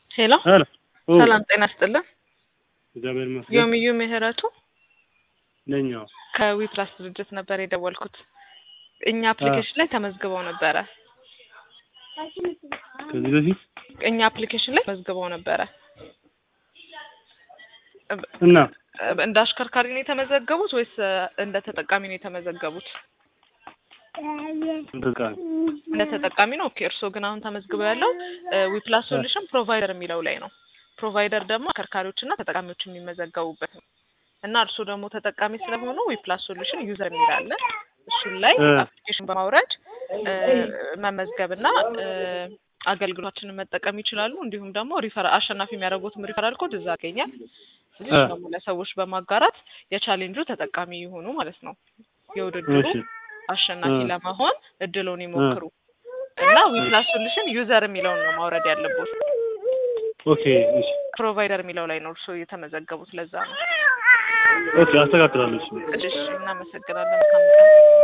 ሄሎ ሄሎ ኦ ሰላም ጤና ይስጥልን። እግዚአብሔር ይመስገን ዮምዩ ምህረቱ ነኝ። አዎ ከዊፕላስ ድርጅት ነበር የደወልኩት። እኛ አፕሊኬሽን ላይ ተመዝግበው ነበረ። ከዚህ በፊት እኛ አፕሊኬሽን ላይ ተመዝግበው ነበረ። እና እንደ አሽከርካሪ ነው የተመዘገቡት ወይስ እንደ ተጠቃሚ ነው የተመዘገቡት? ተጠቃሚ እንደ ተጠቃሚ ነው። ኦኬ። እርስዎ ግን አሁን ተመዝግበው ያለው ዊፕላስ ሶሉሽን ፕሮቫይደር የሚለው ላይ ነው። ፕሮቫይደር ደግሞ አሽከርካሪዎችና ተጠቃሚዎች የሚመዘገቡበት ነው እና እርስዎ ደግሞ ተጠቃሚ ስለሆኑ ዊፕላስ ሶሉሽን ዩዘር የሚል አለ። እሱን ላይ እ አፕሊኬሽን በማውረድ መመዝገብና አገልግሎታችንን መጠቀም ይችላሉ። እንዲሁም ደግሞ ሪፈር አሸናፊ የሚያደርጉትም ሪፈራል ኮድ እዛ ያገኛል። ስለዚህ እ እሱ ደግሞ ለሰዎች በማጋራት የቻሌንጁ ተጠቃሚ ይሆኑ ማለት ነው። የውድድሩ እሺ አሸናፊ እ ለመሆን እድሉን እ ይሞክሩ እና ዊፕላስ ሶሉሽን ዩዘር የሚለውን ነው ማውረድ ያለቦት። ኦኬ እሺ ፕሮቫይደር የሚለው ላይ ነው እርስዎ የተመዘገቡት። ለዛ ነው። ኦኬ አስተካክላለሁ። እሺ እሺ፣ እናመሰግናለን። መልካም ቀን።